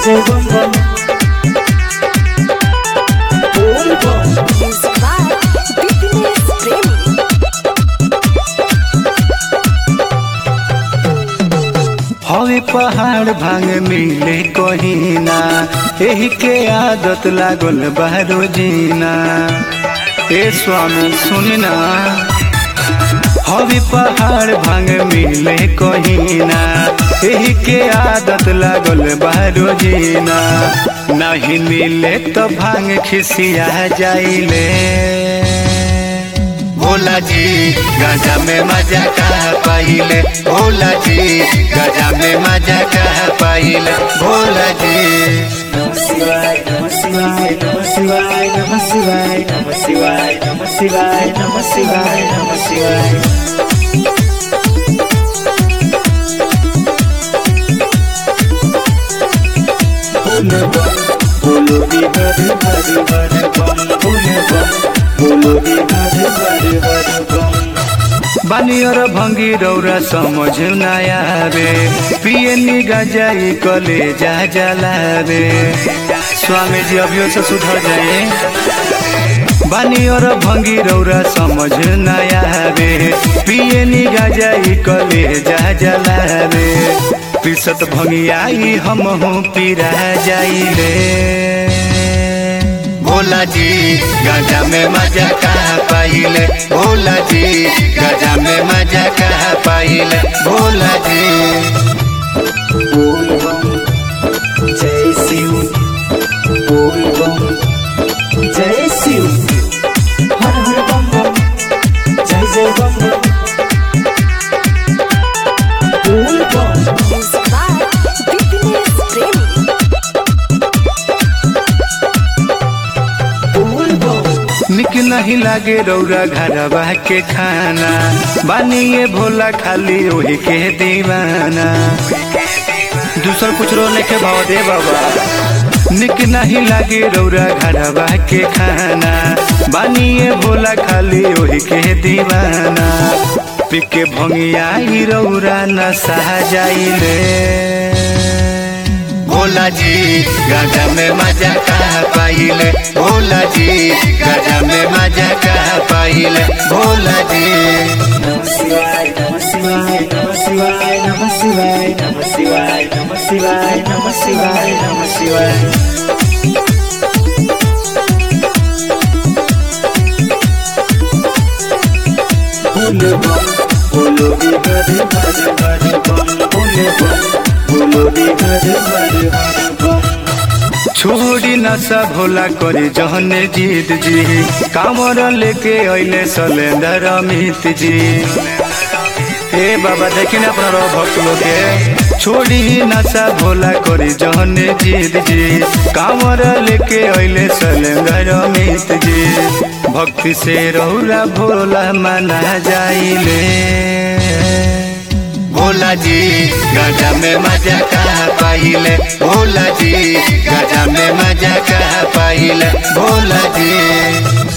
जय बम बम बोल बम Music by Bipinesh Premi. हवे पहाड़ भांग मिले कहीं ना एही के आदत लागल बारो जीना ए स्वामी सुनी ना हवे पहाड़ भांग मिले कहीं ना एही के आदत लागल बारो जीना नहीं मिले तो भांग खिसिया जाइले भोला जी गाजा में मजा कहा पाइले भोला जी गाजा में मजा कहा पाइले भोला जी नमः शिवाय नमः शिवाय नमः शिवाय नमः शिवाय नमः शिवाय नमः शिवाय नमः शिवाय नमः शिवाय बोलो बम बोलो दी हर हर हर बम बोलो बम बोलो दी हर हर हर बम बानी और भंगी रौरा समझ नया रे पिए नी गजाई कले जा जला रे स्वामी जी अभियो से सुधर जाए बानी और भंगी रौरा समझ नया रे पिए नी गजाई कले जा जला रे पिसत भंगियाई हम हूँ पीरा जाइले भोला जी गाजा में मजा कहा पाइले भोला जी गाजा में मजा कहा पाइले भोला जी बोल बम जय शिव बोल बम जय शिव हर हर बम बम जय जय बम बम बोल बम Music by Bipinesh Premi. बोल बम निक नहीं लागे रौरा घरवा के खाना बानिए भोला खाली वही के दीवाना दूसर कुछ रो लेके भाव दे बाबा निक नहीं लागे रौरा घरवा के खाना बानिए भोला खाली वही के दीवाना पिके भंगियाई रौरा न सहा जाइले भोला जी गाजा में मजा कहा पाइले भोला जी गाजा में मजा कहा पाइले भोला जी नमः शिवाय नमः शिवाय नमः शिवाय नमः शिवाय नमः शिवाय नमः शिवाय नमः शिवाय नमः शिवाय बोलो बम बोलो दी हर हर हर बम बोलो बम बोलो दी हर हर हर बम छोड़ी नशा भोला करे जहने जीत जी कामर लेके अइले सलेंदर अमित जी ए बाबा देखी ना अपना रहो भक्त लोग के छोड़ी नशा भोला करे जहने जीत जी कामर लेके अइले सलेंदर अमित जी भक्ति से रहुला भोला मना जाइले भोला जी गाजा में मजा कहा पाइले भोला जी गाजा में मजा कहा पाइले भोला जी